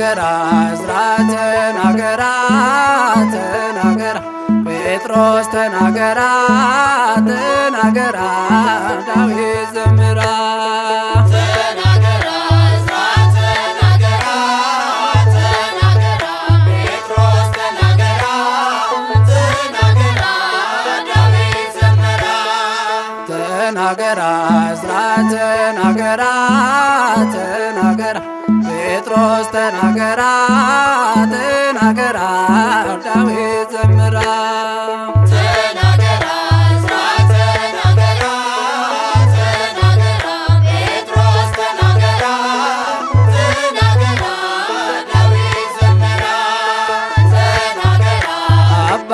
ተናገራ ዕዝራ ተናገራ ተናገራ ጴጥሮስ ተናገራ ተናገራ ዳዊት ዘምራ ተናገራ ዕዝራ ተናገራ ተናገራ ጴጥሮስ ተናገራ ተናገራ ዳዊት ዘመራ ተናገራ ዕዝራ ተናገራ ተናገራ ጴጥሮስ ተናገራ ተናገራ ዳዊት ዘምራ ተናገራ ዕዝራ ተናገራ ተናገራ ጴጥሮስ ተናገራ ተናገራ ዳዊት ዘመራ ተናገራ አባ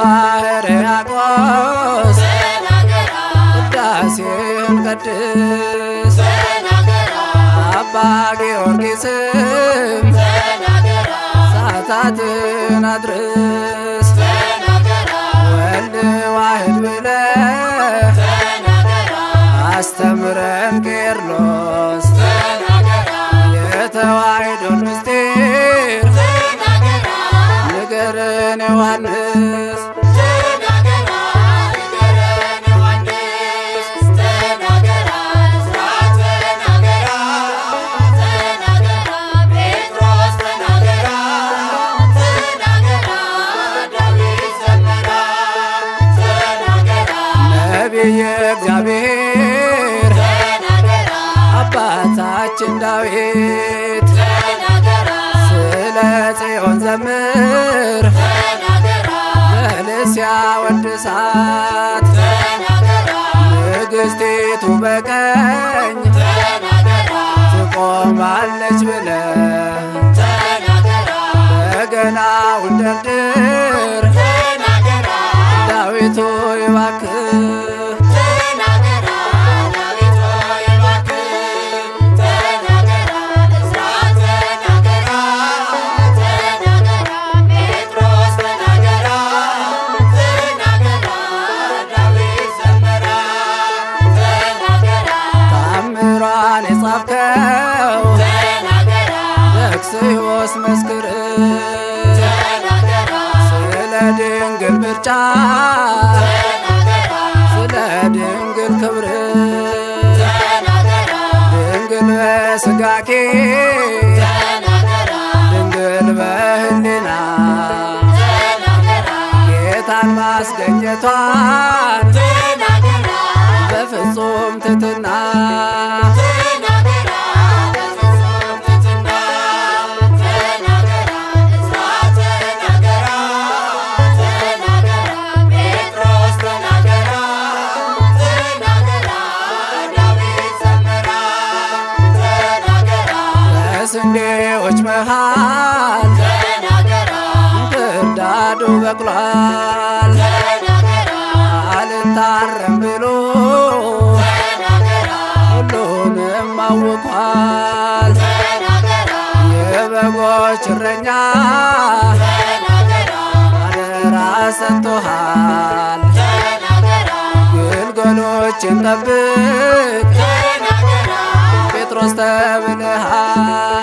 ሕርያቆስ ተናገራ ቅዳሴን ቀድስ ተናገራ አባ ጊዮርጊስም ተናገራ ሰዓታትን አድርስ ተናገራ ወልድ ዋህድ ብለህ ተናገራ አስተምረን ቄርሎስ ተናገራ የተዋሕዶን ምስጢር ተናገራ ንገረን ዮሐንስ ተናገራ ንገረን ዮሐንስ ተናገራ ዕዝራ ተናገራ ተናገራ ጴጥሮስ ተናገራ ተናገራ ዳዊት ዘመራ ተናገራ ነቢየ እግዚአብሔር ተናገራ አባታችን ዳዊት ተናገራ ስለ ጽዮን ዘምር ተናገራ በልስያ ወድሳት ተናገራ ንግሥቲቱ በቀኝ ተናገራ ትቆማለች ብለህ ተናገራ በገናውን ደርድር ተናገራ ዳዊቱ ይባክህ ተናገራ ዳዊት ሆይ እባክህ ተናገራ ዕዝራ ተናገራ ተናገራ ጴጥሮስ ተናገራ ተናገራ ዳዊት ዘመራ ተናገራ ታምሯን የጻፍከው ተናገራ ዘክስዮስ መስክር ተናገራ ስለ ድንግል ምርጫ ተናገራ ስለ ድንግል ክብር ተናገራ ድንግል በስጋኬ ተናገራ ድንግል በህሊና ተናገራ ጌታን ማስገኘቷን ተናገራ በፍጹም ትትና ተናገራ በፍጹም ትሕትና ተናገራ ዕዝራ ተናገራ ተናገራ ጴጥሮስ ተናገራ ተናገራ ዳዊት ዘመራ ተናገራ በስንዴዎች መሃል ተናገራ እንክርዳዱ በቅሏል ተናገራ አልታረም ብሎ ተናገራ ሁሉንም አውቋል ተናገራ የበጎች እረኛ ተናገራ አደራ ሰጥቶሃል ተናገራ ግልገሎችን ጠብቅ ተናገራ ጴጥሮስ ተብለሃል